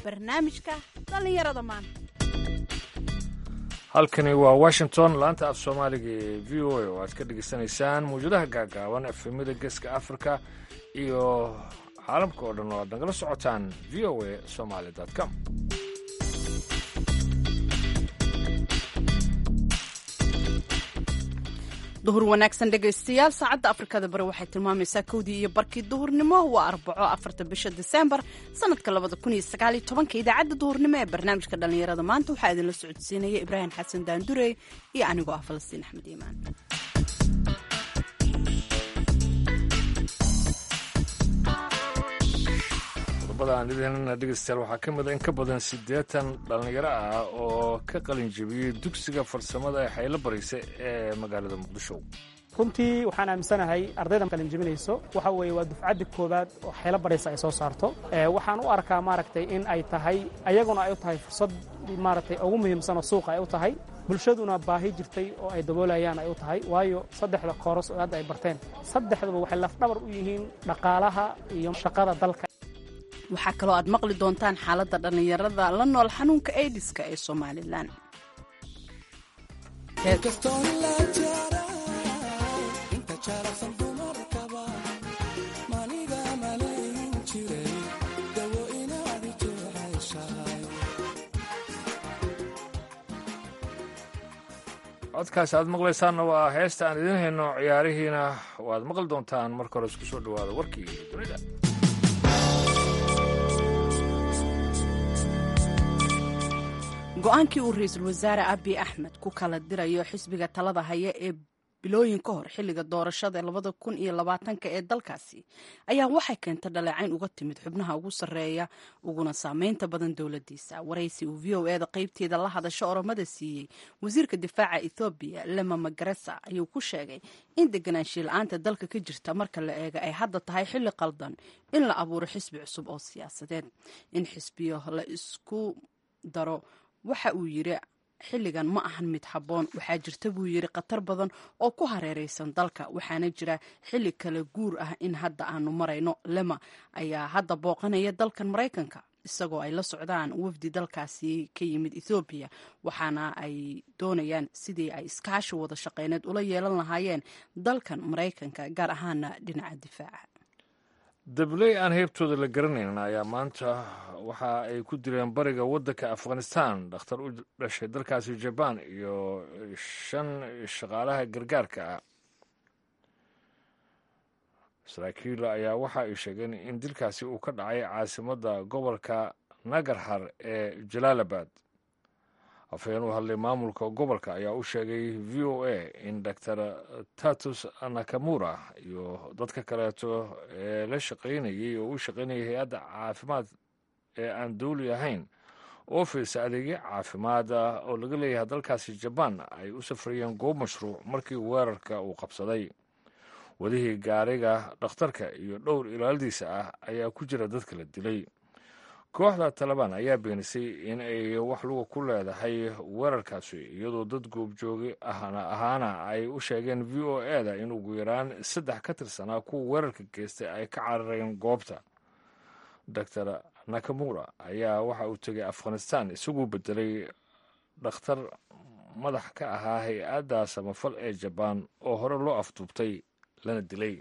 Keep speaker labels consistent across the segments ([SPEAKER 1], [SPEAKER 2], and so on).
[SPEAKER 1] barnaamijka dhallinyarada maanta
[SPEAKER 2] halkani waa washington laanta af soomaaliga ee v o a oo aad ka dhegaysanaysaan mawjadaha gaagaaban efemida geeska africa iyo caalamka oo dhan oo aad nagala socotaan v o a somaly com
[SPEAKER 1] duhur wanaagsan dhegaystayaal saacadda afrikada bari waxay tilmaamaysaa kowdii iyo barkii duhurnimo waa arbaco afarta bisha diseembar sanadka labada kun iyo sagaaliyo tobanka idaacadda duhurnimo ee barnaamijka dhallinyarada maanta waxaa idinla socodsiinaya ibraahim xasan daandurey iyo anigoo ah falastiin axmed iimaan
[SPEAKER 2] qodobada aan idinna dhegaystayaal waxaa ka mid a in ka badan siddeetan dhallinyaro ah oo ka qalin jebiyey dugsiga farsamada ee xaylo baraysa ee magaalada muqdisho
[SPEAKER 3] runtii waxaan aaminsanahay ardayda qalin jebinayso waxa weeye waa dufcadda koowaad oo xeelo baraysa ay soo saarto waxaan u arkaa maaragtay in ay tahay ayaguna ay u tahay fursad maaragtay ugu muhiimsan oo suuqa ay u tahay bulshaduna baahi jirtay oo ay daboolayaan ay u tahay waayo saddexda kooros oo hadda ay barteen saddexduba waxay lafdhabar u yihiin dhaqaalaha iyo shaqada dalka
[SPEAKER 1] waxaa kaloo aad maqli doontaan xaaladda dhallinyarada la nool xanuunka aidiska ee somalilan
[SPEAKER 2] codkaas aad maqlaysaanna waa heesta aan idiin hayno ciyaarihiina waad maqli doontaan marka hore isku soo dhowaada warkii dunida
[SPEAKER 1] go-aankii uu ra-iisul wasaare abiy axmed ku kala dirayo xisbiga talada haya ee bilooyin ka hor xilliga doorashada labada kun iyo labaatanka ee dalkaasi ayaa waxay keentay dhaleecayn uga timid xubnaha ugu sarreeya uguna saameynta badan dowladiisa waraysi uu v o eda qeybteeda la hadasho oromada siiyey wasiirka difaaca ethoobiya lema magaresa ayuu ku sheegay in deganaanshiya la-aanta dalka ka jirta marka la eega ay hadda tahay xilli qaldan in la abuuro xisbi cusub oo siyaasadeed in xisbiyo la isku daro waxa uu yidhi xilligan ma ahan mid habboon waxaa jirta buu yidhi khatar badan oo ku hareeraysan dalka waxaana jira xilli kale guur ah in hadda aanu marayno lema ayaa hadda booqanaya dalkan maraykanka isagoo ay la socdaan wafdi dalkaasi ka yimid ethoobiya waxaana ay doonayaan sidii ay iskaashi wada shaqeyneed ula yeelan lahaayeen dalkan maraykanka gaar ahaana dhinaca difaaca
[SPEAKER 2] dabley aan heybtooda la garanaynin ayaa maanta waxa ay ku dileen bariga waddanka afghanistan dhakhtar u dhashay dalkaasi jabaan iyo shan shaqaalaha gargaarka ah saraakiil ayaa waxa ay sheegeen in dilkaasi uu ka dhacay caasimadda gobolka nagarhar ee jalaalabad afhayeen u hadlay maamulka gobolka ayaa u sheegay v o a in dor tatus nakamura iyo dadka kaleeto ee la shaqaynayay oo u shaqaynayay hay-adda caafimaad ee aan dawli ahayn oo fiirsa adeegyo caafimaad ah oo laga leeyahay dalkaasi jabaan ay u safrayeen goob mashruuc markii weerarka uu qabsaday wadihii gaariga dhakhtarka iyo dhowr ilaaladiisa ah ayaa ku jira dadka la dilay kooxda talabaan ayaa beenisay in ay wax luga ku leedahay weerarkaasi iyadoo dad goobjoogi ahna ahaana ay u sheegeen v o eda in ugu yaraan saddex ka tirsanaa kuwa weerarka geystay ay ka carareen goobta doctor nakamura ayaa waxa uu tegay afghanistan isaguu bedelay dhakhtar madax ka ahaa hay-adda samafal ee jabaan oo hore loo afduubtay lana dilay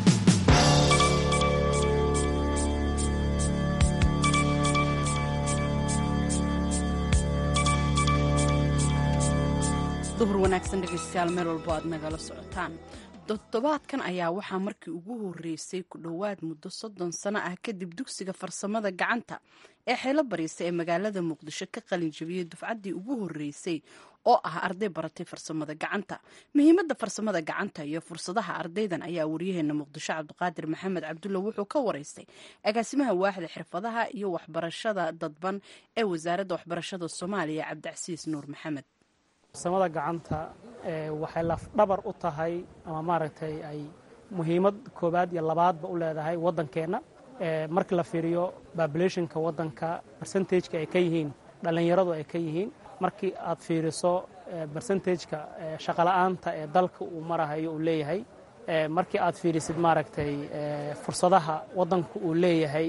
[SPEAKER 1] duhur wanaagsan dhegaystayaal meel walbo aad nagala socotaan toddobaadkan ayaa waxaa markii ugu horreysay ku dhowaad muddo soddon sano ah kadib dugsiga farsamada gacanta ee xeelo bariisa ee magaalada muqdisho ka qalin jabiyey dufcaddii ugu horreysay oo ah arday baratay farsamada gacanta muhiimadda farsamada gacanta iyo fursadaha ardaydan ayaa waryaheena muqdisho cabdiqaadir maxamed cabdulla wuxuu ka waraystay agaasimaha waaxda xirfadaha iyo waxbarashada dadban ee wasaaradda waxbarashada soomaaliya cabdicasiis nuur maxamed
[SPEAKER 3] farsamada gacanta waxay lafdhabar u tahay ama maaragtay ay muhiimad koowaad iyo labaadba u leedahay waddankeenna markii la fiiriyo babulationka waddanka bersentageka ay ka yihiin dhallinyaradu ay ka yihiin markii aad fiiriso bersentageka shaqola'aanta ee dalka uu marahayo uu leeyahay markii aad fiirisid maaragtay fursadaha waddanku uu leeyahay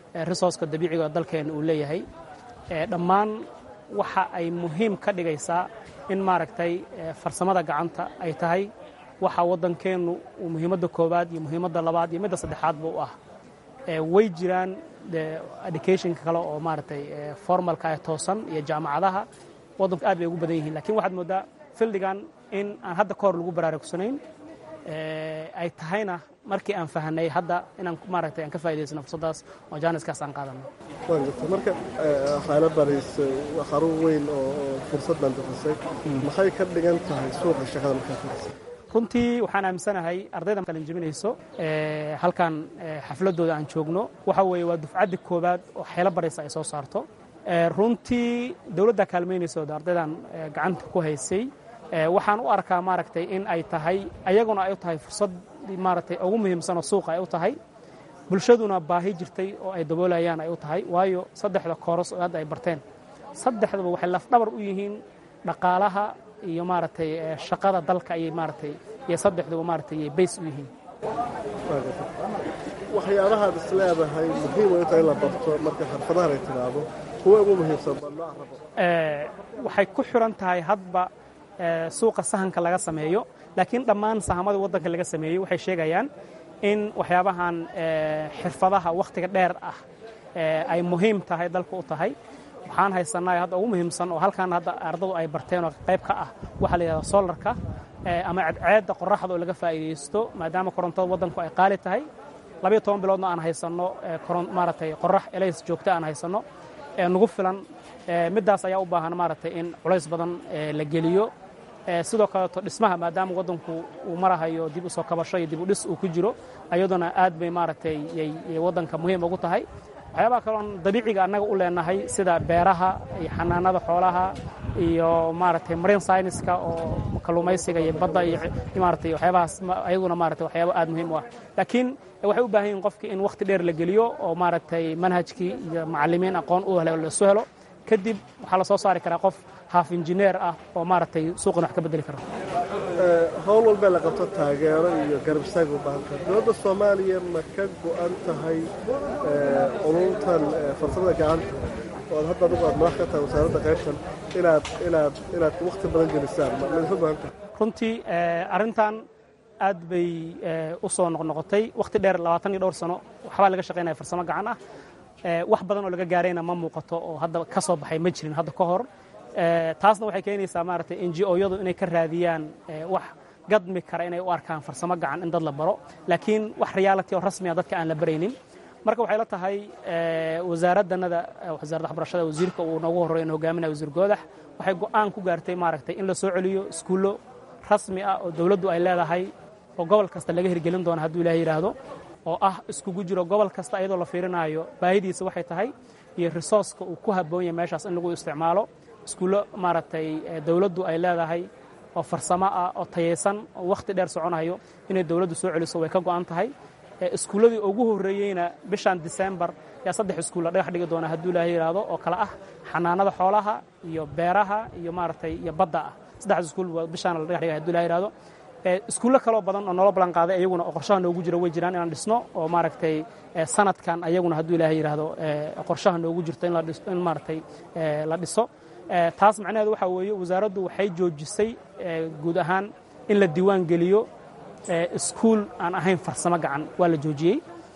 [SPEAKER 3] resourceka dabiiciga dalkeena uu leeyahay dhammaan waxa ay muhiim ka dhigaysaa in maaragtay farsamada gacanta ay tahay waxa waddankeennu uu muhiimadda koowaad iyo muhiimadda labaad iyo midda saddexaadba u ah way jiraan educationka kale oo maaragtay formalka ee toosan iyo jaamacadaha waddanku aad bay ugu badan yihiin lakiin waxaad mooddaa fildigan in aan hadda ka hor lagu baraarugsanayn ay tahayna markii aan fahanay hadda inaan maaragtay aan ka faa'idaysano fursaddaas oo jaaniskaas aan qaadano
[SPEAKER 4] waan gartay marka waxaana baraysay xarun weyn oo fursad baan bixisay maxay ka dhigan tahay suuqa shaqada markaa fadhisay
[SPEAKER 3] runtii waxaan aaminsanahay ardayda qalin jebinayso halkan xafladooda aan joogno waxa weeye waa dufcaddi koowaad oo xeelo baraysa ay soo saarto runtii dowladda kaalmaynaysa oo ardaydan gacanta ku haysay waxaan u arkaa maaragtay in ay tahay ayaguna ay u tahay fursad maaragtay ugu muhiimsanoo suuqa ay u tahay bulshaduna baahi jirtay oo ay daboolayaan ay u tahay waayo saddexda kooros oo hadda ay barteen saddexdaba waxay lafdhabar u yihiin dhaqaalaha iyo maaragtay shaqada dalka ayay maaragtay iyo saddexduba maaragtay ayay bays u yihiin
[SPEAKER 4] waxyaabahaad is leedahay muhiim way u tahay in la barto marka xirfadahan ay timaado kuwa ugu muhiimsan baa loo arabo
[SPEAKER 3] waxay ku xiran tahay hadba suuqa sahanka laga sameeyo laakiin dhammaan sahamada waddanka laga sameeyey waxay sheegayaan in waxyaabahan xirfadaha wakhtiga dheer ah ay muhiim tahay dalka u tahay waxaan haysanaa hadda ugu muhiimsan oo halkan hadda ardadu ay barteen oo qayb ka ah waxaa la yidhahda solarka ama cadceedda qoraxda oo laga faa'iidaysto maadaama korontada waddanku ay qaali tahay labayo toban biloodna aan haysanno maaragtay qorax elays joogta aan haysanno nagu filan middaas ayaa u baahan maaragtay in culays badan la geliyo sidoo kaleeto dhismaha maadaama waddanku uu marahayo dib u soo kabasho iyo dib u dhis uu ku jiro ayaduna aad bay maaragtay yay waddanka muhiim ugu tahay waxyaabaha kaloon dabiiciga annaga u leenahay sida beeraha iyo xanaanada xoolaha iyo maaragtay marine scienceska oo kalluumaysiga iyo badda iyo maaragtay waxyaabahaas ayaguna maaragtay waxyaaba aad muhiim u ah laakiin waxay u baahan yihin qofkii in wakhti dheer la geliyo oo maaragtay manhajkii iyo macallimiin aqoon u helo lasu helo kadib waxaa la soo saari karaa qof haaf injineer ah oo maaragtay suuqan wax ka bedeli kara
[SPEAKER 4] howl walbee la qabto taageero iyo garab istaag u baahan tahay dowladda soomaaliya ma ka go'an tahay culuntan farsamada gacanta oo hadda adigu aad madax ka tahay wasaaradda qaybtan inaad inaad inaad wakhti badan gelisaan ma idinka go'an tahay
[SPEAKER 3] runtii arrintan aad bay u soo noqnoqotay wakhti dheer labaatan iyo dhowr sano waxbaa laga shaqaynaya farsamo gacan ah wax badan oo laga gaarayna ma muuqato oo hadda ka soo baxay ma jirin hadda ka hor taasna waxay keenaysaa maaragtay n g o-yadu inay ka raadiyaan wax gadmi kara inay u arkaan farsamo gacan in dad la baro laakiin wax reality oo rasmiya dadka aan la baraynin marka waxay la tahay wasaaraddanada wasaaradda waxbarashada wasiirka uu noogu horreeyo in hogaaminaya wasiir goodax waxay go'aan ku gaartay maaragtay in la soo celiyo iskuullo rasmi ah oo dowladdu ay leedahay oo gobol kasta laga hirgelin doono hadduu ilaahay yidhaahdo oo ah iskugu jiro gobol kasta iyadoo la fiirinaayo baahidiisa waxay tahay iyo resourceka uu ku habboon yahay meeshaas in lagu isticmaalo iskuullo maaragtay dowladdu ay leedahay oo farsamo ah oo tayaysan oo wakhti dheer soconayo inay dowladdu soo celiso way ka go'an tahay iskuulladii ugu horreeyeyna bishan disembar yaa saddex iskuul la dhagax dhigi doona hadduu ilaahay yidhaahdo oo kale ah xanaanada xoolaha iyo beeraha iyo maaragtay iyo badda ah saddexdaas iskuul bishaana la dhagax dhigay hadduu ilahay yidhaahdo iskuullo kaloo badan oo nolo ballan qaaday ayaguna oo qorshaha noogu jira way jiraan inaan dhisno oo maaragtay sanadkan ayaguna hadduu ilaahay yidhaahdo qorshaha noogu jirto in maaragtay la dhiso taas macnaheedu waxaa weeye wasaaraddu waxay joojisay guud ahaan in la diiwaan geliyo iskuul aan ahayn farsamo gacan waa la joojiyey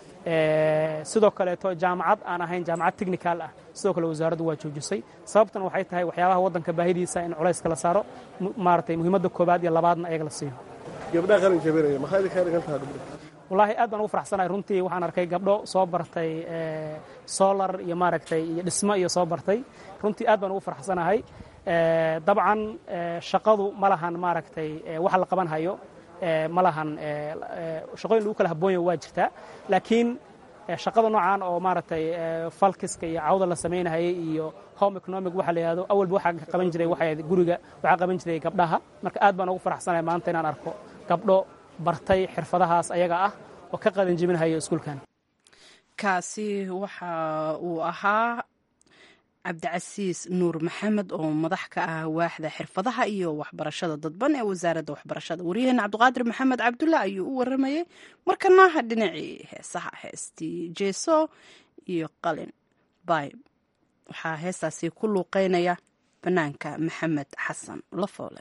[SPEAKER 3] sidoo kaleeto jaamacad aan ahayn jaamacad technical ah sidoo kale wasaaraddu waa joojisay sababtana waxay tahay waxyaabaha waddanka baahidiisa in culayska la saaro maaragtay muhiimadda koobaad iyo labaadna ayaga la siiyo
[SPEAKER 4] gabdhaha qalin jabinaya maxaa idinkaa dhigan tahay gabdha
[SPEAKER 3] wallaahi aad baan ugu faraxsanahay runtii waxaan arkay gabdho soo bartay solar iyo maaragtay iyo dhismo iyo soo bartay runtii aad baan ugu faraxsanahay dabcan shaqadu ma lahan maaragtay waxa la qaban hayo ma lahan shaqooyin lagu kala habboon yahay waa jirtaa laakiin shaqada noocan oo maaragtay falkiska iyo cawda la samaynahayay iyo home economic waxa la yidhahdo awalba waxaa qaban jiray waxay guriga waxaa qaban jiray gabdhaha marka aad baan ugu faraxsanahay maanta inaan arko gabdho bartay xirfadahaas ayaga ah oo ka qadan jebinhayo iskuulkan
[SPEAKER 1] kaasi waxa uu ahaa cabdicasiis nuur maxamed oo madax ka ah waaxda xirfadaha iyo waxbarashada dadban ee wasaaradda waxbarashada waryaheena cabdiqaadir maxamed cabdulla ayuu u waramayey markanaha dhinacii heesaha heestii jeeso iyo qalin bayb waxaa heestaasi ku luuqeynaya banaanka maxamed xasan lafoole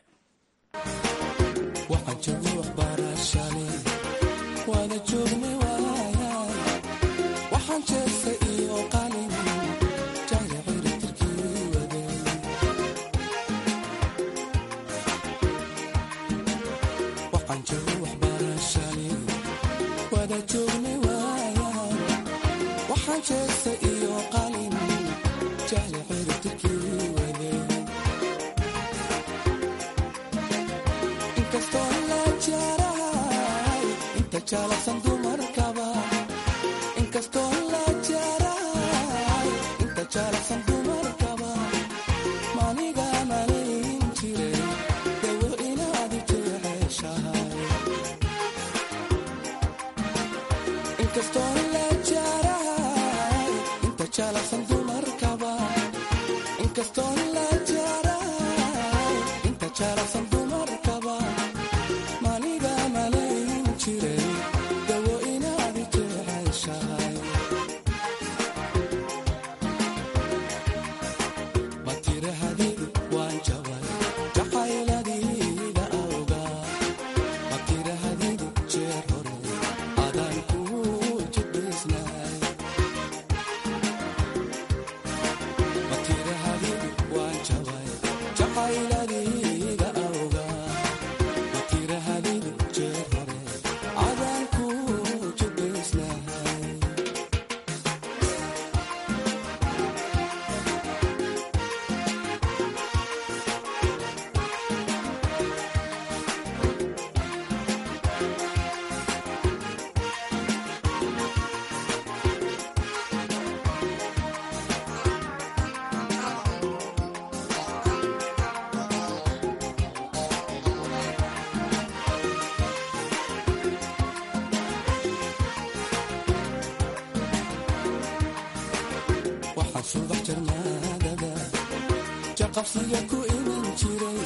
[SPEAKER 5] qabsiga ku iman jiray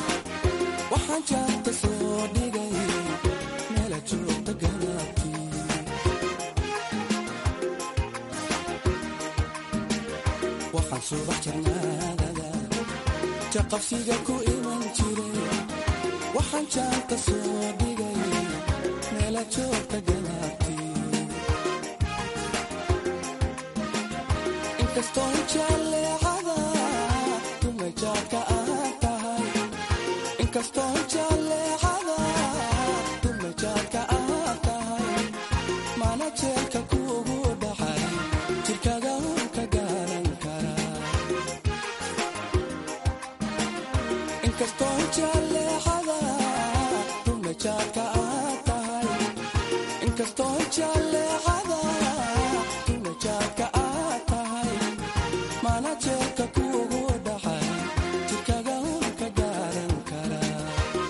[SPEAKER 5] waxaan jaarta soo dhigay meela joogta ganaabtii waxaan subax jarnaadada jaqabsiga ku iman jiray waxaan jaarta soo dhigay meela joogta ganaabtii inkastoo jaalleecada dumajaadka aad tahay inkastoo jaalleecada dumajaadka aad tahay mana jeelka kuugu dhaxay jirkaga un ka gaaran karaa inkastoo jaalleecada dumajaadka aad tahay inkastoo jaalleecada dumajaadka aad tahay mana jeelka kuugu dhaxay jirkaga un ka gaaran karaa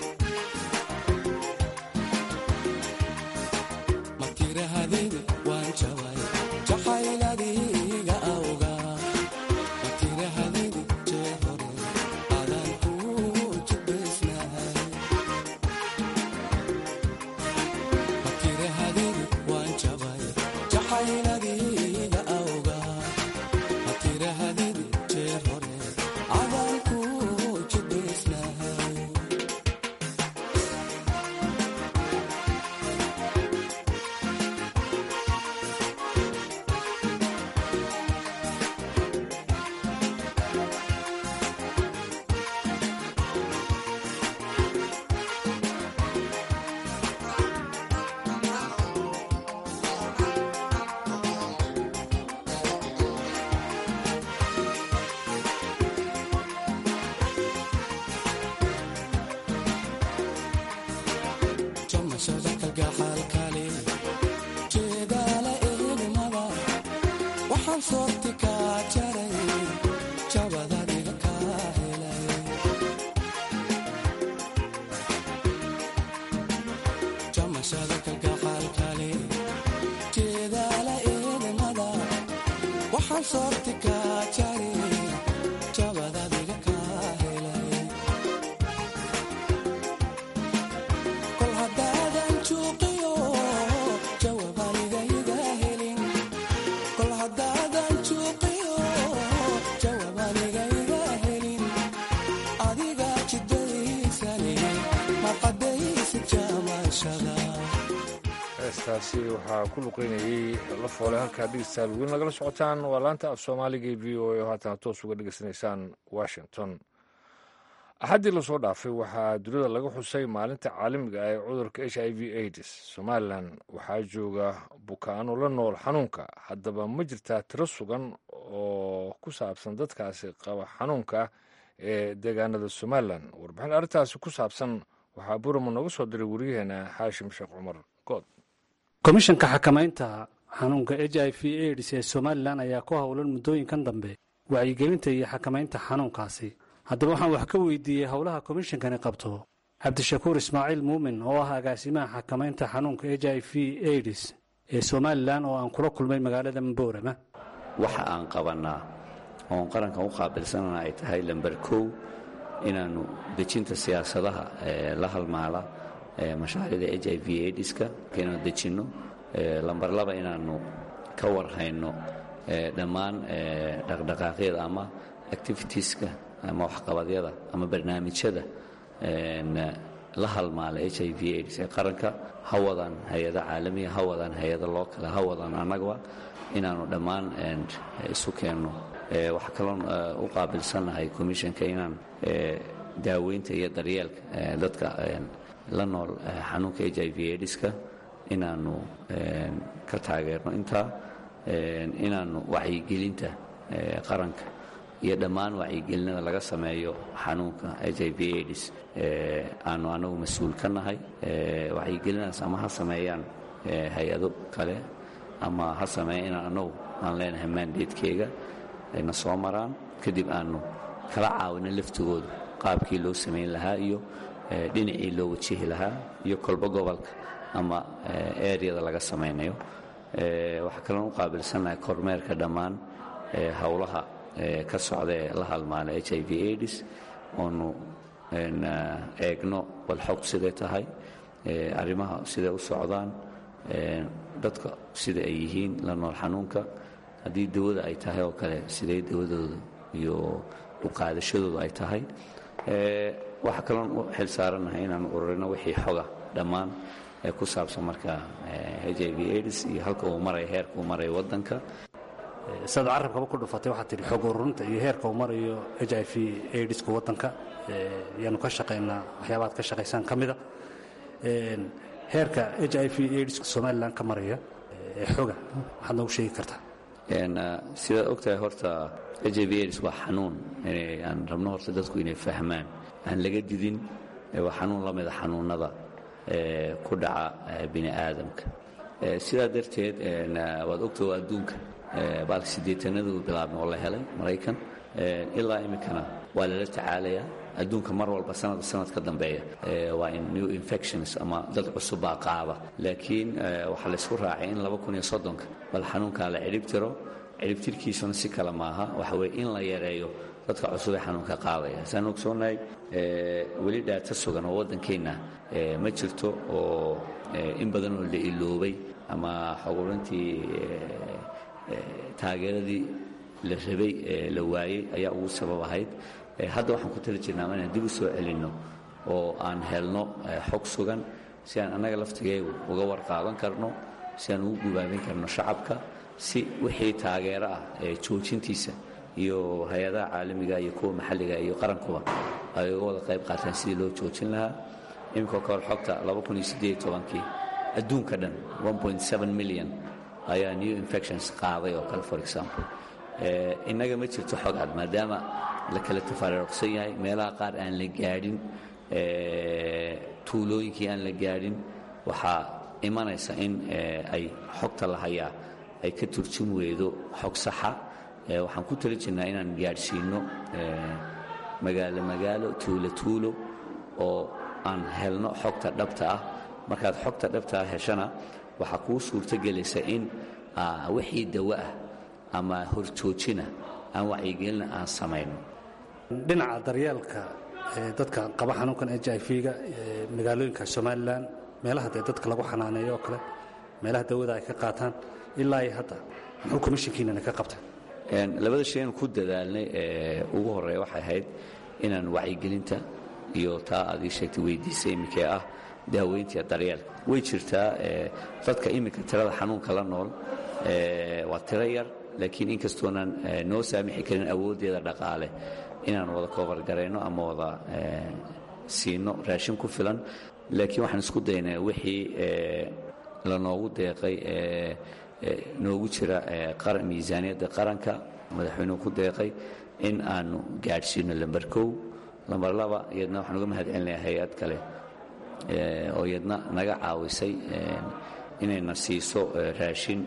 [SPEAKER 5] matirahadidi waan jabay jacayladiga awga matirahadidi jee hore adaan kuu jibaysnahay qadaysid jaamashada
[SPEAKER 2] heestaasi waxaa ku luqeynayey la foole halkaa dhegeystayaal weyn nagala socotaan waa laanta af soomaaliga ee v o a oo haatana toos uga dhegeysanaysaan washington axaddii lasoo dhaafay waxaa dunida laga xusay maalinta caalamiga ah ee cudurka h i v aids somalilan waxaa jooga bukaano la nool xanuunka haddaba ma jirtaa tiro sugan oo ku saabsan dadkaasi qaba xanuunka ee deegaanada somalilan warbixin arrintaasi ku saabsan waxaa burama nooga soo diray wariyaheena xaashim sheekh cumar good
[SPEAKER 6] komishanka xakamaynta xanuunka h i v aids ee somalilan ayaa ku howlan muddooyinkan dambe wacyigelinta iyo xakamaynta xanuunkaasi haddaba waxaan wax ka weydiiyey howlaha komishankani qabto cabdishakuur ismaaciil muumin oo ah agaasimaha xakamaynta xanuunka h i v aids ee somalilan oo aan kula kulmay magaalada mboorama
[SPEAKER 7] waxa aan qabannaa oon qarankan u qaabilsanana ay tahay lamber kow inaannu dejinta siyaasadaha ee la halmaala ee mashaariicda h i v aidska inaanu dejinno lamber laba inaannu ka warhayno dhammaan dhaqdhaqaaqyada ama activitieska ama waxqabadyada ama barnaamijyada la halmaala h i v aids ee qaranka ha wadaan hay-ada caalamiya ha wadaan hay-ada loo kale ha wadaan annagaba inaannu dhammaan isu keenno waxaa kaloon u qaabilsannahay commissionka inaan daaweynta iyo daryeelka dadka la nool xanuunka h i v aids-ka inaannu ka taageerno intaa inaannu wacyigelinta qaranka iyo dhammaan wacyigelinada laga sameeyo xanuunka h i v aids aanu anagu mas-uul ka nahay wacyigelinadaas ama ha sameeyaan hay-ado kale ama ha sameeya inaan anagu aan leenahay maandeedkeega ayna soo maraan kadib aanu kala caawino laftigooda qaabkii loo samayn lahaa iyo dhinacii loo wajihi lahaa iyo kolba gobolka ama eryada laga samaynayo waxaa kaloon u qaabilsannahay kormeerka dhammaan howlaha ka socda ee la halmaala h i v aids oonu eegno walxog siday tahay arrimaha siday u socdaan dadka sida ay yihiin la nool xanuunka haddii dawada ay tahay oo kale siday dawadooda iyo uqaadashadooda ay tahay waxaa kaloon u xil saarannahay inaanu ururino wixii xoga dhammaan ee ku saabsan marka h i v aids iyo halka uu maraya heerka uu maraya waddanka
[SPEAKER 6] sidaad carabkaba ku dhufatay waxaad tidhi xog ururinta iyo heerka uu marayo h i v aids-ka waddanka yaanu ka shaqaynaa waxyaabaad ka shaqaysaan ka mida heerka h i v aids somalilan ka maraya ee xoga waxaad noogu sheegi kartaa
[SPEAKER 7] sidaad ogtahay horta h i v aids waa xanuun aan rabno horta dadku inay fahmaan aan laga didin waa xanuun la mida xanuunnada ku dhaca bini aadamka sidaa darteed waad ogtaha adduunka baalka siddeetanadu bilaabmay oo la helay maraykan ilaa iminkana waa lala tacaalayaa adduunka mar walba sanadba sanad ka dambeeya waa in new infections ama dad cusub baa qaaba laakiin waxaa laysku raacay in laba kun iyo soddonka bal xanuunkaa la cidhib tiro cidhibtirkiisuna si kale maaha waxa weye in la yareeyo dadka cusub ee xanuunka qaadaya saan ogsoonahay weli dhaata sugan oo waddankeenna ma jirto oo in badan oo la iloobay ama xogurintii taageeradii la rabay ee la waayey ayaa ugu sabab ahayd hadda waxaan ku tali jirnaa inaan dib u soo celinno oo aan helno xog sugan si aan annaga laftigeegu uga warqaadan karno si aan ugu gubaabin karno shacabka si wixii taageero ah ee joojintiisa iyo hay-adaha caalamiga iyo kuwa maxalliga iyo qarankuba ay uga wada qayb qaataan sidii loo joojin lahaa iminka ka hor xogta kii adduunka dhan milyan ayaa new infections qaaday oo kale for example innaga ma jirto xog cad maadaama la kala tafaariiqsan yahay meelaha qaar aan la gaadhin tuulooyinkii aan la gaadhin waxaa imanaysa in ay xogta la hayaa ay ka turjin weydo xog saxa waxaan ku tali jirnaa inaan gaadhsiinno magaalo magaalo tuulo tuulo oo aan helno xogta dhabta ah markaad xogta dhabta ah heshana waxaa kuu suurtogelaysa in wixii dawo ah ama horjoojina aan wacyigelina aan samayno
[SPEAKER 6] dhinaca daryeelka dadka qaba xanuunkan h i v-ga magaalooyinka somalilan meelaha dee dadka lagu xanaaneeyo oo kale meelaha dawada ay ka qaataan ilaa iyo hadda muxuu komishinkiinana ka qabta
[SPEAKER 7] labada shay aan ku dadaalnay ee ugu horreeya waxay ahayd inaan wacyigelinta iyo taa aad ii sheegtay weydiisay iminkee ah daaweyntiiyo daryeelka way jirtaa dadka iminka tirada xanuunka la nool waa tiro yar laakiin inkastoonan noo saamixi karin awooddeeda dhaqaale inaan wada koobargarayno ama wada siino raashin ku filan laakiin waxaan isku daynaa wixii la noogu deeqay noogu jira miisaaniyadda qaranka madaxweynuhu ku deeqay in aanu gaadhsiino lamber kow lamber laba iyadna waxaan uga mahad celinayaa hay-ad kale oo iyadna naga caawisay inayna siiso raashin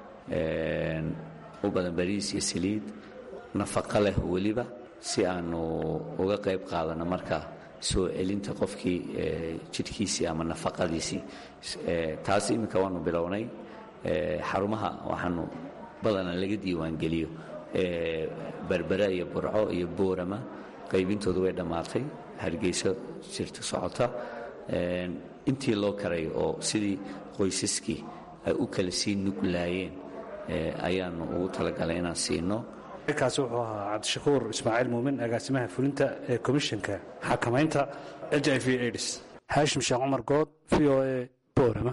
[SPEAKER 7] u badan bariis iyo saliid nafaqo leh weliba si aanu uga qayb qaadano marka soo celinta qofkii jidhkiisii ama nafaqadiisii taas iminka waanu bilownay xarumaha waxaanu badanaa laga diiwaangeliyo berbera iyo burco iyo boorama qaybintoodu way dhammaatay hargeyso jirta socota intii loo karay oo sidii qoysaskii ay u kala sii nuglaayeen ayaanu ugu talagalay inaan siino
[SPEAKER 6] kaasi wuxuu ahaa cabdishakuur ismaaciil muumin agaasimaha fulinta ee komishanka xakamaynta h i v aids haashim sheekh cumar good v o a boorama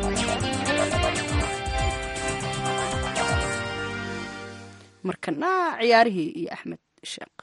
[SPEAKER 1] markana ciyaarihii iyo axmed sheekh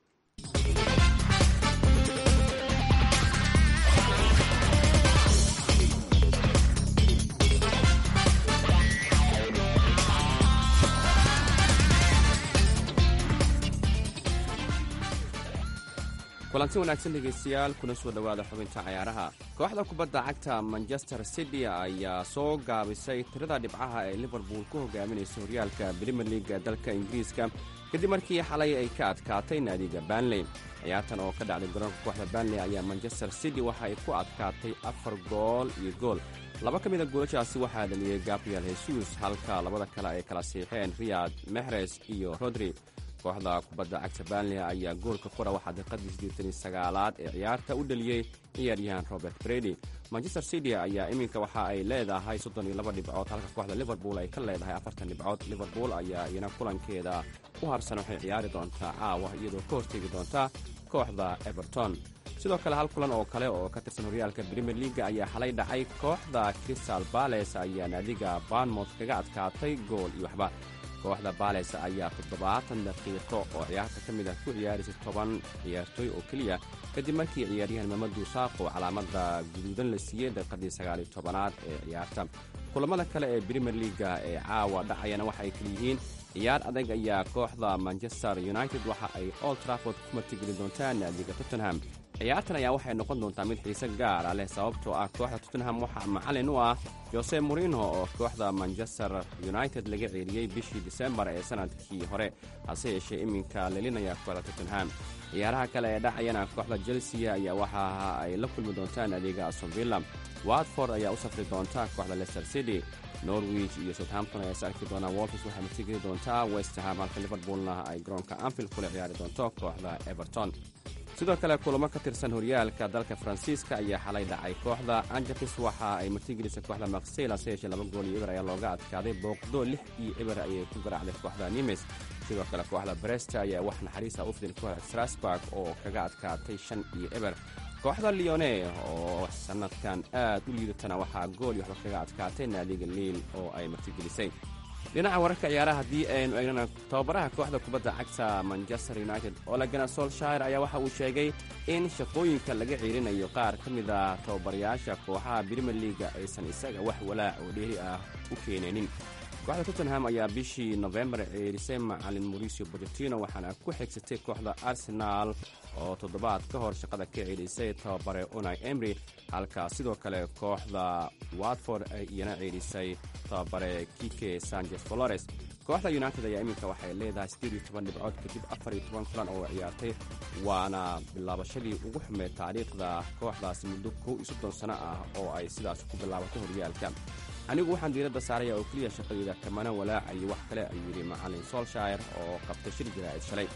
[SPEAKER 8] kulanti wanaagsan dhegaystayaal kuna soo dhowaada xubinta cayaaraha kooxda kubadda cagta manchester city ayaa soo gaabisay tirada dhibcaha ee liverpool ku hogaaminaysa horyaalka brimier leaga dalka ingiriiska kadib markii xalay ay ka adkaatay naadiga banley ciyaartan oo ka dhacday garoonka kooxda banley ayaa manchester city waxa ay ku adkaatay afar gool iyo gool laba ka mida goolashaasi waxaa dhaliyey gabriel hesus halka labada kale ay kala siixeen riyad mehres iyo rodri kooxda kubadda cagta banley ayaa goolka qura waxaa daqiiqadii siddeetan iyo sagaalaad ee ciyaarta u dhaliyey ciyaaryahan robert bredy manchester city ayaa iminka waxa ay leedahay soddon iyo laba dhibcood halka kooxda liverpool ay ka leedahay afartan dhibcood liverpool ayaa iyana kulankeeda u harsan waxay ciyaari doontaa caawa iyadoo ka horteegi doonta kooxda everton sidoo kale hal kulan oo kale oo ka tirsan horyaalka brimier leaga ayaa xalay dhacay kooxda crystal bales ayaa naadiga barnmouth kaga adkaatay gool iyo waxba kooxda bales ayaa toddobaatan daqiiqo oo ciyaarta ka mid ah ku ciyaaraysay toban ciyaartooy oo keliya kadib markii ciyaaryahan mamadu saaqo calaamada guduudan la siiyey daqiiqadii sagaaliyo tobanaad ee ciyaarta kulamada kale ee brimier leaga ee caawa dhacayana waxa ay kaliyihiin ciyaar adag ayaa kooxda manchester united waxa ay old trafford ku martigeli doontaa naadiga tottenham ciyaartan ayaa waxay noqon doontaa mid xiise gaara leh sababtoo ah kooxda tottenham waxaa macalin u ah jose morino oo kooxda manchester united laga ceeliyey bishii disembar ee sanadkii hore hase yeeshee iminka lelinaya kooxda tottenham ciyaaraha kale ee dhacayana kooxda chelsea ayaa waxa ay la kulmi doontaan adeega astonvilla watford ayaa u safri doonta kooxda leicester city norwich iyo southampton ayaa is arki doonaa wolfis waxay martigeli doontaa westham halka liverpoolna ay garoonka anfield kula ciyaari doonto kooxda everton sidoo kale kulamo ka tirsan horyaalka dalka faransiiska ayaa xalay dhacay kooxda anjatis waxa ay martigelisay kooxda makseyl hase yeeshee laba gool iyo eber ayaa looga adkaaday booqdo lix iyo eber ayay ku garaacday kooxda nimes sidoo kale kooxda bresta ayaa wax naxariisa u fidin kooxda strasburg oo kaga adkaatay shan iyo eber kooxda leone oo sanadkan aad u liidatana waxaa gool iyo waxba kaga adkaatay naadiga liil oo ay martigelisay dhinaca wararka ciyaaraha haddii aynu eegnana tababaraha kooxda kubadda cagta manchester united olegana solshire ayaa waxa uu sheegay in shaqooyinka laga ciirinayo qaar ka mid a tababarayaasha kooxaha brimier leaga aysan isaga wax walaac oo dheeri ah u keenaynin kooxda tottenham ayaa bishii nofembar ceerisay macalin mauricio bochetino waxaana ku xigsatay kooxda arsenaal oo toddobaad ka hor shaqada ka ceelisay tababare unai emry halka sidoo kale kooxda watford ay iyana ceelisay tababare kike sanchez flores kooxda united ayaa iminka waxay leedahay siddeed iyo toban dhibcood kadib afar iyo toban kulan oo ciyaartay waana bilaabashadii ugu xumeed taariikhda kooxdaasi muddo kow iyo soddon sano ah oo ay sidaas ku bilaabatay horyaalka anigu waxaan diiradda saaraya oo keliya shaqadeyda kamana walaacayo wax kale ayuu yidhi macalin solshire oo qabtay shir jaraa'id shalay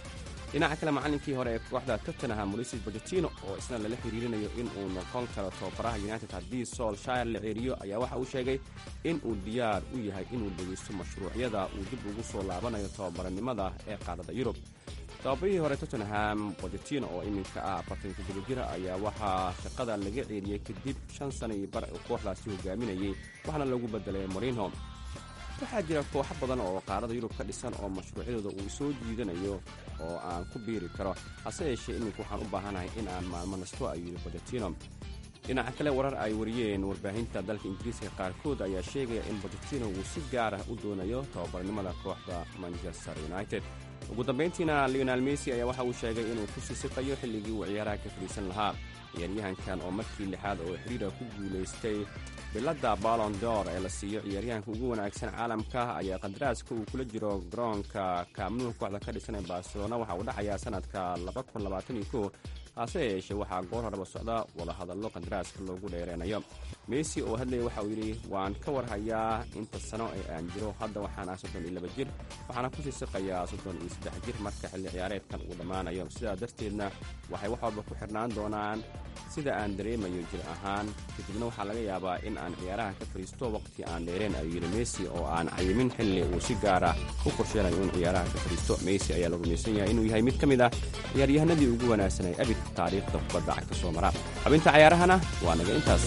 [SPEAKER 8] dhinaca kale macallinkii hore ee kooxda tottenham mauricis bocetino oo isna lala xiriirinayo in uu noqon karo tababaraha united haddii solshire la ceeriyo ayaa waxa uu sheegay in uu diyaar u yahay inuu dhegeysto mashruucyada uu dib ugu soo laabanayo tababarannimada ee qaaradda yurub tababarihii hore tottenham bocetino oo iminka ah afartan toddoba jira ayaa waxaa shaqada laga ceeriyey kadib shan sana iyo bar uu kooxdaasi hogaaminayay waxaana lagu bedelay morinho waxaa jira kooxo badan oo qaarada yurub ka dhisan oo mashruucyadooda uu soo jiidanayo oo aan ku biiri karo hase yeeshee iminka waxaan u baahanahay in aan maalmo nasto ayuu yidhi bocetino dhinaca kale warar ay wariyeen warbaahinta dalka ingiriiska qaarkood ayaa sheegaya in bocetino uu si gaar ah u doonayo tababarnimada kooxda manchester united ugu dambayntiina leonal messi ayaa waxa uu sheegay inuu ku sisiqayo xilligii uu ciyaaraha ka fadhiisan lahaa ciyaaryahankan oo markii lixaad oo xidhiira ku guulaystay biladda balon dor ee la siiyo ciyaaryahanka ugu wanaagsan caalamka ayaa qadaraaska uu kula jiro garoonka kaamnuhu kooxda ka dhisan ee barcelona waxa uu dhacayaa sanadka hase yeeshee waxaa goor horeba socda wadahadallo qadaraaska loogu dheereynayo messi oo hadlaya waxa uu yidhi waan ka warhayaa inta sano ee aan jiro hadda waxaan ah soddon iyo laba jir waxaana ku siisiqayaa soddon iyo saddex jir marka xilli ciyaareedkan uu dhammaanayo sidaa darteedna waxay wax walba ku xidhnaan doonaan sida aan dareemayo jir ahaan kadibna waxaa laga yaabaa in aan ciyaaraha ka fadhiisto waqti aan dheereen ayuu yidhi messi oo aan cayimin xilli uu si gaara u qorsheenayo in ciyaaraha ka fadhiisto messi ayaa la rumaysan yahay inuu yahay mid ka mid ah ciyaaryahanadii ugu wanaagsanay abid taariikhda kubadda cagta soo mara xubinta cayaarahana waa naga intaas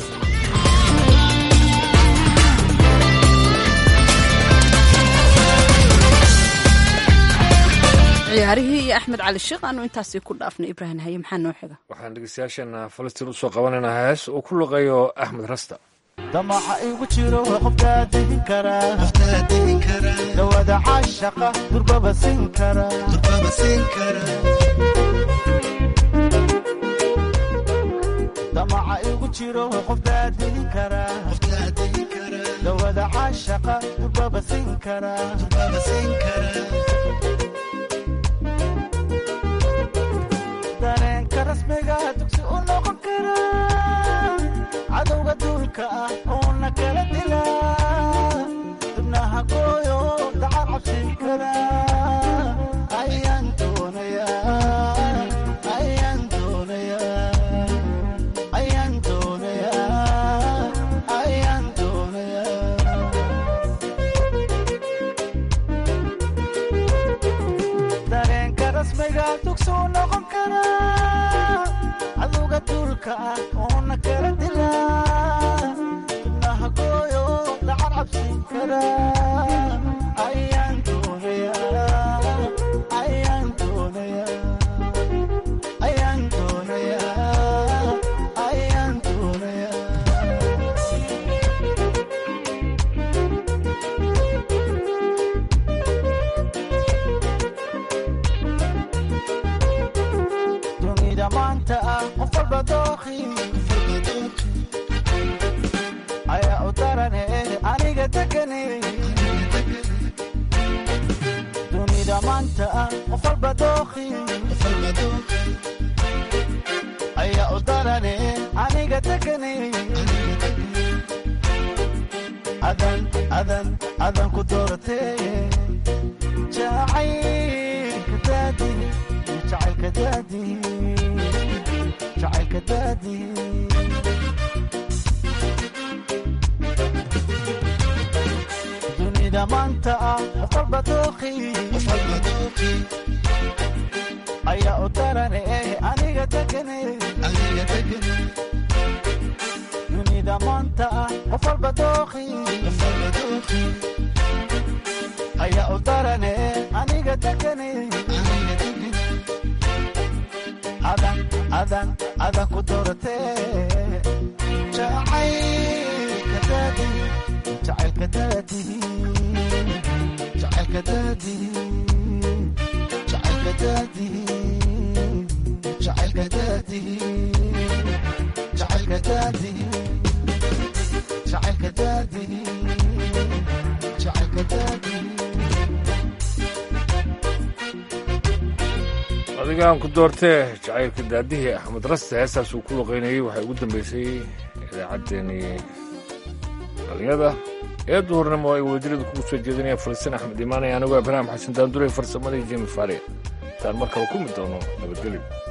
[SPEAKER 1] ciyaarihii iyo axmed cali sheekh aanu intaasi ku dhaafnay ibraahim haye maxaa noo xiga
[SPEAKER 2] waxaan dhegeystayaasheena falastiin usoo qabanaynaa hees uu ku luqeeyo axmed rasta
[SPEAKER 5] damaca igu jiro qofkaa degin karaa dawada caashaqa durbaba siin karadamaca igu jiro qofkaa degin karaa dawada caashaqa durbaba siin karaa dareenka rasmiga dugsi u noqon karaa cadowga duulka ah uuna kala dilaa dibnaha gooyo dacar cabsin karaa ayaan doonayaa ayaan doonayaa ayaan doonayaa ayaan doonayaa dareenka rasmiga dugsi u noqon karaa cadowga duulka ah uuna kala dilaa dibnaha gooyo dacar cabsin karaa ayaan doonayaa ayaan doonayaa ayaan doonayaa ayaan doonayaa dunida maanta ah qof walba dooqi ayaa u darane aniga degane dunida maanta ah qof walba dooqi ayaa u darane aniga degane adan adan adan ku dooratee jacaylka daadi jacaylka daadi jacaylka daadi dunida maanta ah qof walba dooqi ayaa u darane aniga degane dunida maanta ah qof walba dooqi ayaa u darane aniga degane adan adan adan ku dooratee jacaylka daadi jacaylka daadi jacaylka daadi jacaylka daadi jacaylka daadi jacaylka daadi jacaylka daadi jacaylka daadi
[SPEAKER 2] adigaan ku doortee jacaylka daadihii axmed raste heestaas uu ku luqaynayey waxay ugu dambeysay idaacaddeenii dhalinyada ee duhurnimo ay wadadirada kugu soo jeedinayaan falastiin axmed imaanay anigoo ibraahim xasan daandure farsamadii jimi faare intaan mar kale ku mid doono nabadgelyo